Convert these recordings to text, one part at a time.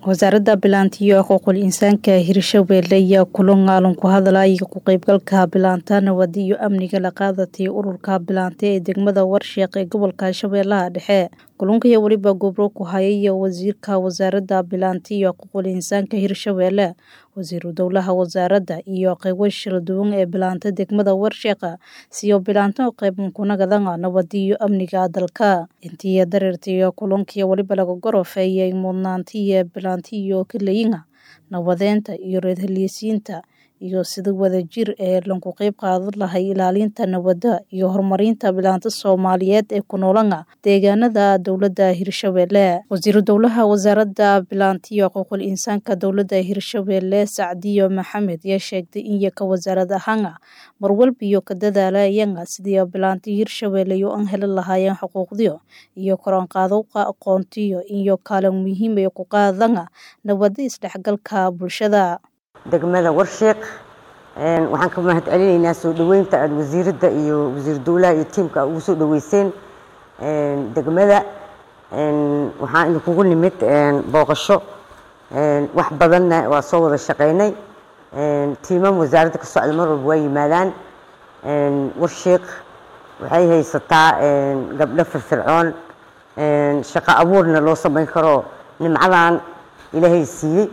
wasaaradda bilaanta iyo xuquuqul insaanka hirshabeelle ayaa kulan aalan ku hadlaya ku qeybgalka bilaanta nabad iyo amniga la qaadatay ururka bilaanta ee degmada warsheeq ee gobolka shabeellaha dhexe kulunkai weliba gobro ku hayay wasiirka wasaaradda bilaanta iyo xuquuqul insaanka hirshabeelle wasiiru dowlaha wasaaradda iyo qeybo shir duwan ee bilaanta degmada warsheeqa siyo bilaanta qeybkunagadaga nabad iyo amniga dalka intii dareertay kulankii weliba laga gorofeeyay mudnaantiiyo bilaantiyo kaleyiga nabadeynta iyo reerhelyisiinta iyo sida wadajir ee lagu qeyb qaadan lahay ilaalinta nabadda iyo horumarinta bilaanta soomaaliyeed ee ku noolana deegaanada dowladda hirshabeelle wasiiru dowlaha wasaaradda bilaanta iyo xuquuqul insaanka dowladda hirshabeelle sacdiyo maxamed ayaa sheegtay in yaka wasaarad ahaana marwalbiyo ka dadaalayana sidii bilaanta hirshabeelle iyo an heli lahaayeen xuquuqdiyo iyo koranqaadowqa aqoontiyo iyo kaalin muhiim ee ku qaadana nabadda isdhexgalka bulshada degmada warsheeq waxaan ka mahad celinaynaa soo dhoweynta aada wasiiradda iyo wasiir dowlaha iyo tiimka ugu soo dhoweyseen degmada waxaan idinkugu nimid booqasho wax badanna waa soo wada shaqeynay tiimam wasaaradda ka socda mar walba waa yimaadaan warsheeq waxay haysataa gabdho firfircoon shaqo abuurna loo samayn karo nimcadan ilaahay siiyey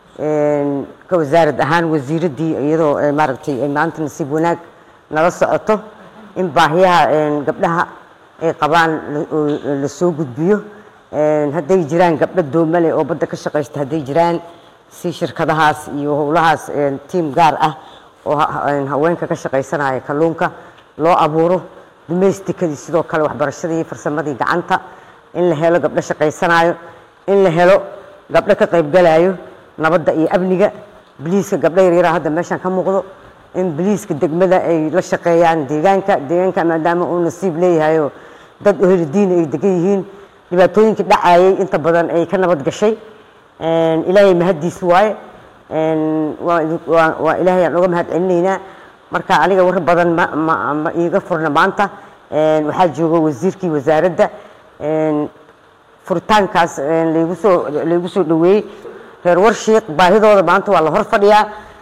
ka wasaarad ahaan wasiiraddii iyadoo maaragtay maanta nasiib wanaag nala socoto in baahiyaha gabdhaha ay qabaan la soo gudbiyo hadday jiraan gabdho doomale oo badda ka shaqaysta hadday jiraan si shirkadahaas iyo howlahaas tiim gaar ah oo haweenka ka shaqaysanaya kalluunka loo abuuro dumeystikadii sidoo kale waxbarashadii iyo farsamadii gacanta in la helo gabdho shaqaysanayo in la helo gabdho ka qaybgalayo nabadda iyo amniga biliiska gabdho yaryara hadda meeshaan ka muuqdo in biliiska degmada ay la shaqeeyaan deegaanka deegaanka maadaama uu nasiib leeyahayo dad oheli diina ay degan yihiin dhibaatooyinkii dhacayay inta badan ay ka nabad gashay ilaahay mahaddiis waaye waa ilaahay aan uga mahad celinaynaa marka aniga war badan ma iiga furna maanta waxaa jooga wasiirkii wasaaradda furitaankaas laygu soo laygu soo dhoweeyey reer warshiiq baahidooda maanta waa la hor fadhiyaa